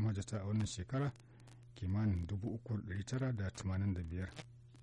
mahajjata a wannan shekara kimanin 3,985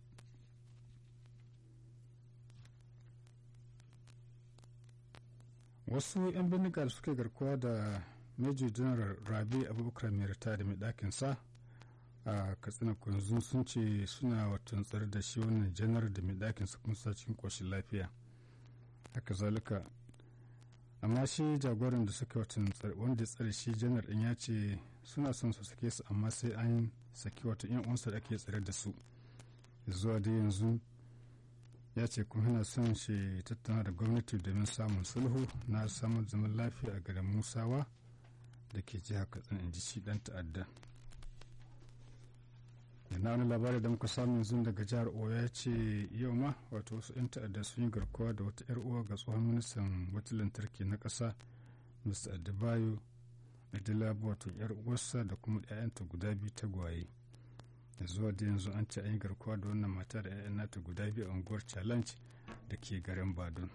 wasu 'yan bindiga da suke garkuwa da major general rabi abubakar mai rita da mai ɗakin sa a katsina kunzun sun ce suna watan tsare da shi wannan janar da mai ɗakin sa kuma cikin ƙoshin lafiya haka zalika amma shi jagoran da suka watan wanda ya tsare shi janar ɗin ya ce suna son su sake su amma sai an saki wata yan uwansa da ake tsare da su zuwa da yanzu ya ce kuma yana son shi tattauna da gwamnati domin samun sulhu na samun zaman lafiya a garin musawa da ke jihar katsina in ji shi dan ta'adda yana wani labari da muka samu yanzu daga jihar oyo ya ce yau ma wato wasu 'yan ta'adda sun yi garkuwa da wata 'yar uwa ga tsohon ministan wata lantarki na ƙasa mr adebayo adilabu wato 'yar uwarsa da kuma 'ya'yanta guda biyu tagwaye da zuwa da yanzu an ce an yi garkuwa da wannan mata da 'ya'yan nata guda biyu a unguwar challenge da ke garin badon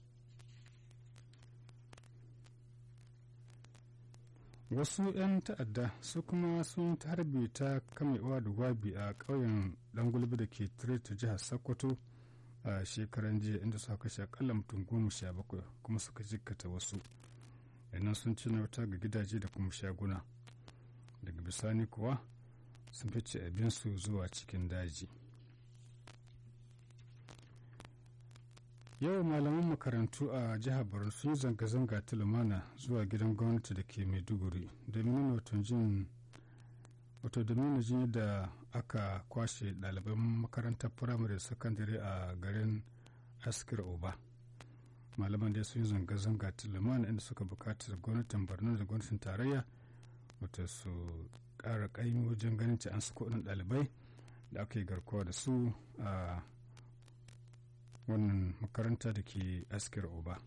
wasu 'yan ta'adda su kuma sun harbe ta kamewa da gwabi a ƙauyen gulbi da ke ta jihar sokoto a shekaran jiya inda suka kashe akalla mutum goma sha bakwai kuma suka jikkata wasu yannan sun ci wuta ga gidaje da kuma shaguna daga bisani kuwa sun fice abinsu zuwa cikin daji yau malaman makarantu a jihar borno sun yi zanga-zanga ta lumana zuwa gidan gwamnati da ke maiduguri domin nuna wato domin jin da aka kwashe ɗaliban makarantar firamare da sakandare a garin askir oba malaman da sun yi zanga-zanga ta lumana inda suka bukatar gwamnatin borno da gwamnatin tarayya wata su ƙara ƙaimi wajen ganin ci an su kuɗin ɗalibai da aka yi garkuwa da su a wannan makaranta da ke askir oba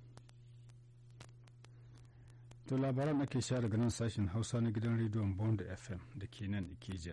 to labaran ake sha daga nan sashen hausa na gidan rediyon bond fm da ke nan ikeja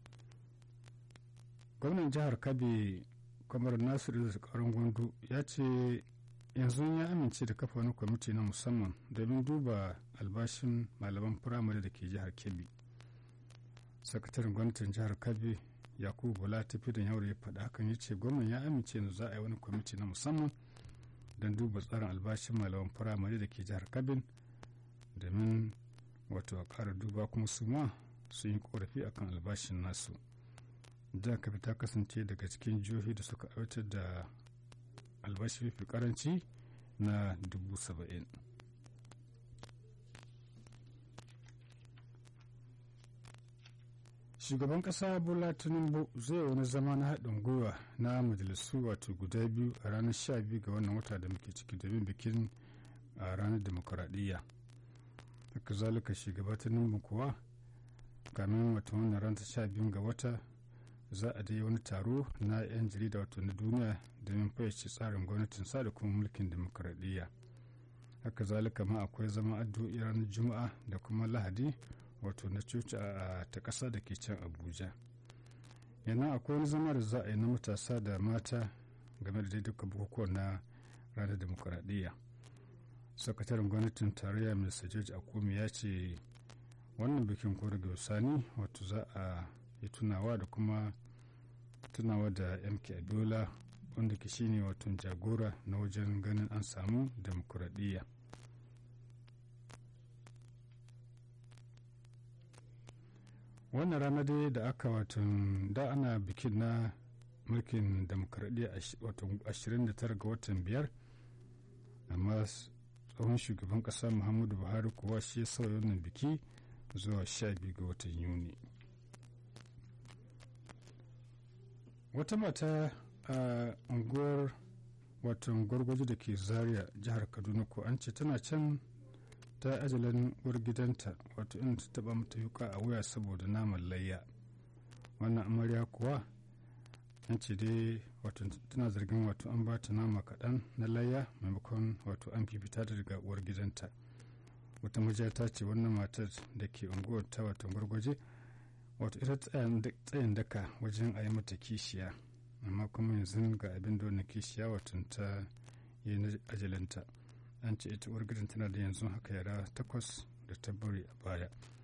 gwamnan jihar kabe kamar nasiru karin gwandu ya ce yanzu ya amince da kafa wani kwamiti na musamman domin duba albashin malaman firamare da ke jihar kebbi sakataren gwamnatin jihar kabe yakubu bola tafi da yaure ya faɗa hakan ya ce gwamnan ya amince da za a yi wani kwamiti na musamman don duba tsarin albashin malaman firamare da ke jihar kabin domin wato a ƙara duba kuma su ma sun yi korafi akan albashin nasu jihar kabi ta kasance daga cikin jihohi da suka aiwatar da albashi mafi karanci na dubu saba'in shugaban kasa bola tinubu zai wani zama na haɗin gwiwa na majalisu wato guda biyu a ranar 12 ga wannan wata da muke ciki domin bikin a ranar demokuraɗiyya haka zalika shugaba tinubu kuwa kamin wata wannan ranar 12 ga wata za a dai wani taro na 'yan jarida wato na duniya domin fayyace tsarin gwamnatin sa da kuma mulkin demokuraɗiyya haka zalika ma akwai zama addu'o'i ranar juma'a da kuma lahadi wato na coci a ta ƙasa da ke can abuja yana akwai wani zama da za a yi na matasa da mata game da duka bukukuwan na ranar demokuraɗiyya sakataren gwamnatin tarayya mr george akumi ya ce wannan bikin ko daga sani wato za a yi tunawa da kuma tunawa da mk abiola wanda ke shine wato jagora na wajen ganin an samu demokuraɗiyya wannan rana dai da aka watan da ana bikin na mulkin demokradiyya watan 29 ga watan biyar amma tsohon shugaban kasa muhammadu buhari kuwa shi ya sauya wannan biki zuwa 12 ga watan yuni wata mata a unguwar watan gwargwaje da ke zaria jihar kaduna ko an ce tana can ta ajalin uwar gidanta wato in ta taba mata yuka a wuya saboda naman layya wannan amarya kuwa an ce dai wato tana zargin wato an ba ta nama kaɗan na layya maimakon wato an fifita ta daga uwar gidanta wata majiya ta ce wannan matar da ke unguwar ta wato gwargwaje wato ita tsayin daka wajen a yi mata kishiya amma kuma yanzu ga abin da wannan kishiya wato ta yi na ajalinta an ce ita uwar gidan tana da yanzu haka yara takwas da ta bari a baya